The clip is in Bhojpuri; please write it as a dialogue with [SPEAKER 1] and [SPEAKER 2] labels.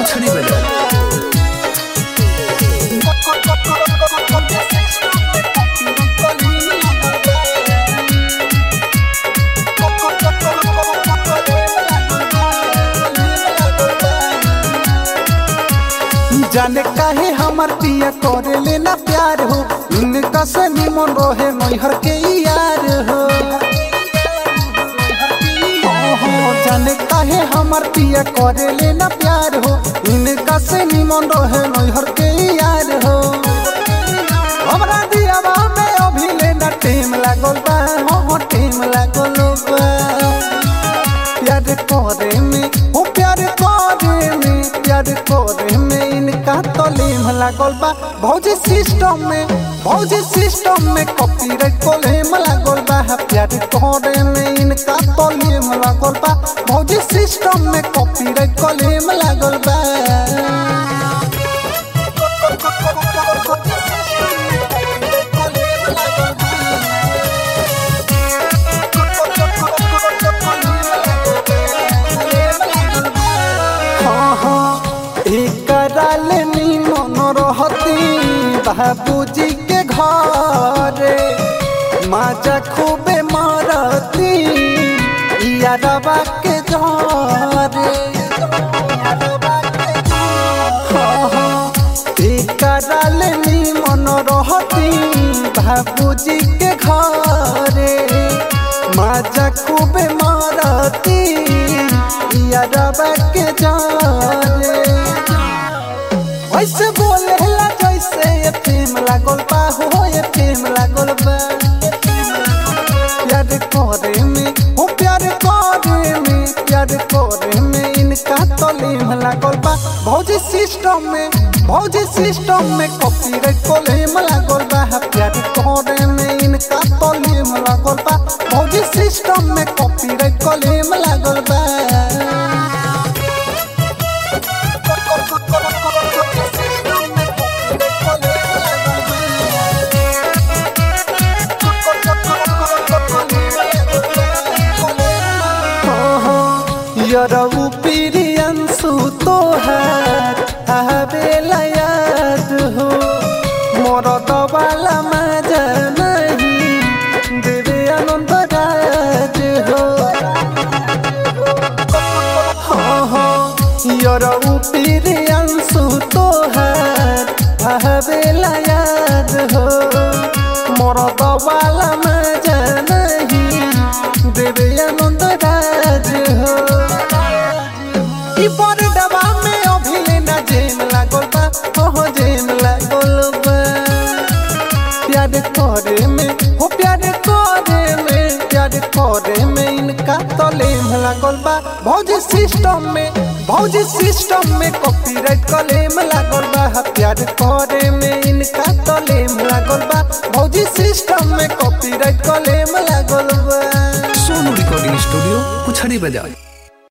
[SPEAKER 1] पुछड़ी बजा
[SPEAKER 2] जाने काहे हमर पिया करे लेना प्यार हो इनका से निमन रहे नैहर के यार हो ओहो, जाने काहे हमर पिया करे लेना प्यार हो इनका से निमन रहे नैहर के यार हो हमरा दियावा में अभी लेना टेम लागल बा हो टेम लागल बा प्यार करे में हो प्यार करे में प्यार करे में इनका तलीम लागल बा भौजी सिस्टम में भौजी सिस्टम में कॉपीराइट कोलेम लागल बा प्यार करे में इनका तलीम लागल बा भौजी सिस्टम में कॉपीराइट कोलेम लागल बा हाँ हाँ एकरा ले निमन रहती बाबूजी के घरे माजा खूबे मारती यारबा के जरे हाँ हाँ एकरा ले निमन रहती बाबूजी के घरे माजा खूबे मारती यारबा के जाने वैसे बोले ला जैसे ये प्रेम लागल बा हो ये प्रेम लागल बा प्यार करे में हो प्यार करे में प्यार करे में इनका तलीम लागल बा भौजी सिस्टम में भौजी सिस्टम में कॉपीराइट कोलेम लागल बा प्यार करे में इनका तलीम लागल बा भौजी सिस्टम में कॉपीराइट कोलेम लागल बा यरऊ प्रियंसु तोहार आवेला याद हो मोर दबाला मजा नहीं देवे आनंद राज हो हाँ हाँ यरऊ प्रियंसु तोहार आवेला याद हो मोर दबाला मजा नहीं देवे आनंद राज हो ई बड़ डबा में अभी लेना जेन लागल बा ओहो जेन लागल बा प्यार करे में हो प्यार करे में प्यार करे में इनका तलेम लागल बा भौजी सिस्टम में भौजी सिस्टम में कॉपीराइट कलेम लागल बा प्यार करे में इनका तलेम लागल बा भौजी सिस्टम में कॉपीराइट कलेम लागल बा
[SPEAKER 1] सोनू रिकॉर्डिंग स्टूडियो पुछड़ी बजा